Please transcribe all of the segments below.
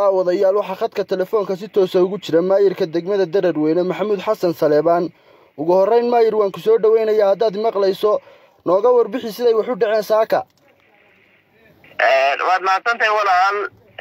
daawadayaal waxaa khadka telefoonka si toosa ugu jira maayirka degmada dararweyne maxamuud xasan saleebaan ugu horreyn maayir waan ku soo dhoweynayaa haddaad maqlayso nooga warbixi siday wax u dhaceen saaka waad mahadsantahay walaal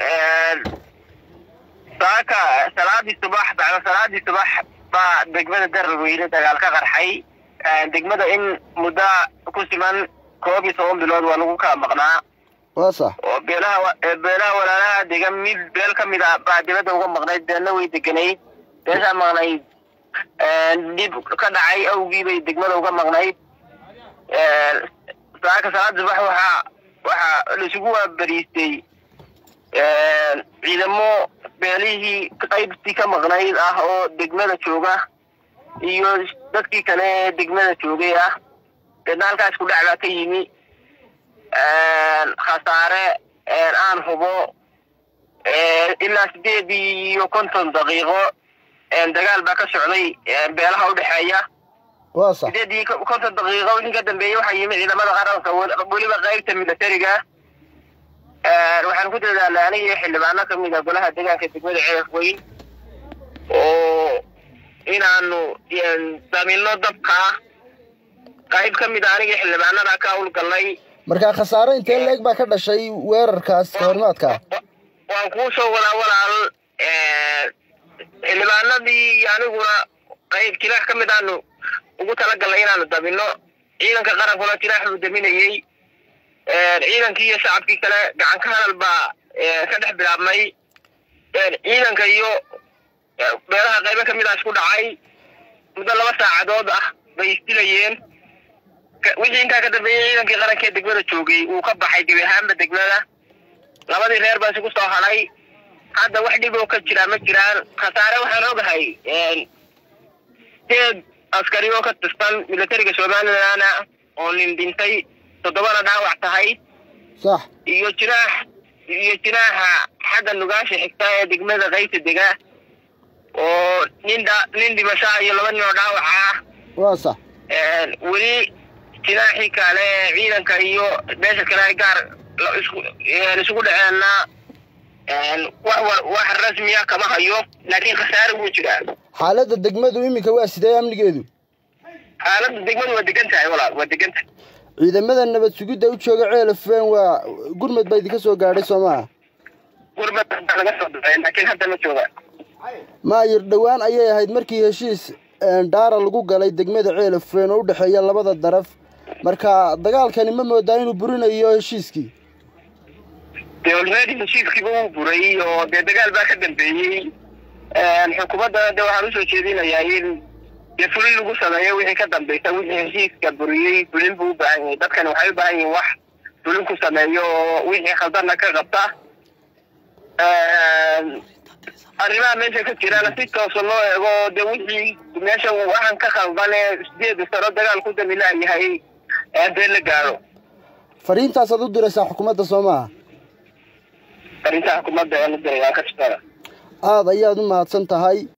saaka salaadii subax bacda salaadii subax baa degmada dararweyne dagaal ka qarxay degmada in muddo ku siman koob iyo toban bilood waa lagu kala maqnaa waa sax oo beelaha beelaha walaalaha degan mid beel ka mid a baa dibadda uga maqnayd beelna way deganayd beeshaa maqnayd dhib ka dhacay awgii bay degmada uga maqnayd saaka salaada subax waxaa waxaa laisugu waabariistay ciidamo beelihii qaybtii ka maqnayd ah oo degmada jooga iyo dadkii kale ee degmada joogay ah deedna halkaas ku dhac baa ka yimi khasaare aan hubo ilaa sideed iyo konton daqiiqo dagaal baa ka socday beelaha udhexeeya waa sax sideed iyo konton daqiiqo wixii ka dambeeyey waxaa yimi ciidamada qaranka weliba qaybta militariga waxaan ku dadaalay aniga iyo xildhibaano kamid a golaha deegaanka degmada ceef weyn oo inaanu damino dabka qayb ka mid a aniga xildhibaanada ka hawlgalnay markaa khasaare intee leeg baa ka dhashay weerarkaas kahormaadka waan kuu soo wadaa walaal xildhibaanadii iyo aniguna qayb jiraax ka mid aanu ugu talagalnay inaanu dabino ciidanka qarankuna jiraax buu daminayey ciidankii iyo shacabkii kale gacan ka hadal baa ka dhex bilaabmay ciidanka iyo beelaha qaybo ka mid a isku dhacay muddo laba saacadood ah bay isdilayeen wixii intaa ka dambeeyey ciidankii qaranka ee degmada joogay wuu ka baxay gebi ahaanba degmada labadii reer baa isugu soo hadhay hadda wax dhib oo ka jiraa ma jiraan khasaare waxaan ogahay sideed askari oo ka tirsan militariga somalilan oo nin dhintay toddobana dhaawac tahay sax iyo jinaax iyo jinaaxa xagga nugaasha xigta ee degmada qaybta dega oo nin dha nin dhimashaa iyo laba nin oo dhaawaca ah waa sax weli jinaaxii kale ciidanka iyo beesha kale ay gaar isugu dhaceenna wax wax rasmiya kama hayo laakiin khasaare wuu jiraa xaaladda degmadu iminka waa sidee amnigeedu xaaladda degmadu waa degan tahay walaal waa degan tahay ciidamada nabad sugidda u jooga ceelafeen waa gurmad baa idinka soo gaadhay soo maha gurmad baa laga soo baxay laakiin hadda ma jooga maayir dhowaan ayay ahayd markii heshiis dhaara lagu galay degmada ceelafeen oo u dhexeeya labada daraf marka dagaalkani ma moodaa inuu burinayo heshiiskii dee olmedi heshiiskiiba wuu buray oo dee dagaal baa ka dambeeyey xukuumadda de waxaan usoo jeedinayaa in dee fulin lagu sameeyo wixii ka dambeysa wixii heshiiska buriyey fulin buu u baahan yahay dadkani waxay u baahan yihin wax fulin ku sameeyo oo wixii khaldanna ka qabta arrimaha meesha ka jirana si toosa loo eego dee wixii meesha waxaan ka khaldan ee sideeda sano dagaal ku damilaayahay dee la gaadho fariintaasaad u diraysaa xukuumadda soo maaha fariinta xukuumadda ee la diray waan ka shaqeena aada ayaad u mahadsan tahay